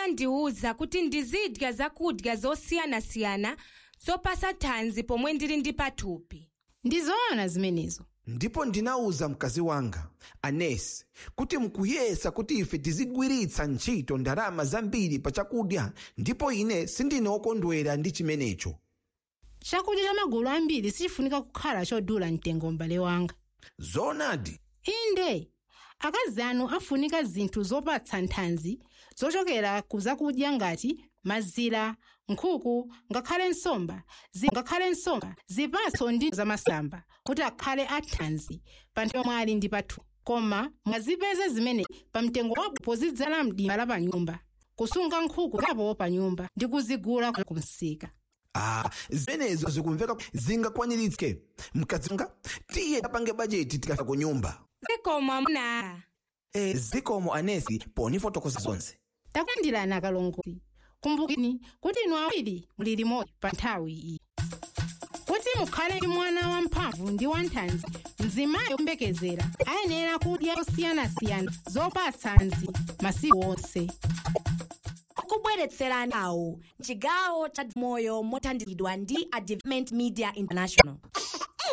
anandiwuza kuti ndizidya zakudya zosiyanasiyana zopasa thanzi pomwe ndili ndi pathupi ndizoona zimenezo ndipo ndinawuza mkazi wanga anesi kuti mukuyesa kuti ife tizigwiritsa ntchito ndalama zambiri pa chakudya ndipo ine sindine wokondwera ndi chimenecho chakudya cha magulu ambiri sichifunika kukhala chodula mtengo m'bale wanga zoonadi inde akazi anu afunika zinthu zopatsa nthanzi zochokera ku zakudya ngati mazira nkhuku ngakhale nsomba zi- ngakhale nsomba zipatso ndi zamasamba kuti akhale athanzi pa nthawi yomwe ali ndi pathu koma mwazipeza zimene pa mtengo wabwino pozidzala mdimba la pa nyumba kusunga nkhuku zapo pa nyumba ndi kuzigula ku msika ah zimenezo zikumveka zingakwaniritse mkazi wanga tiye tapange bajeti tikafika ku nyumba zikomo amuna e, zikomo anesi ponifotokoza zonse takulandirani akalongozi kumbukini kuti inu awiri muli limodzi pa nthawi iyi kuti mukhale ndi mwana wamphamvu ndi wanthanzi mzimayi woyembekezera ayenera kudya zosiyanasiyana zopatsa thanzi masiku onse kubweretserani awo chigawo cha moyo mothandizidwa ndi a development media international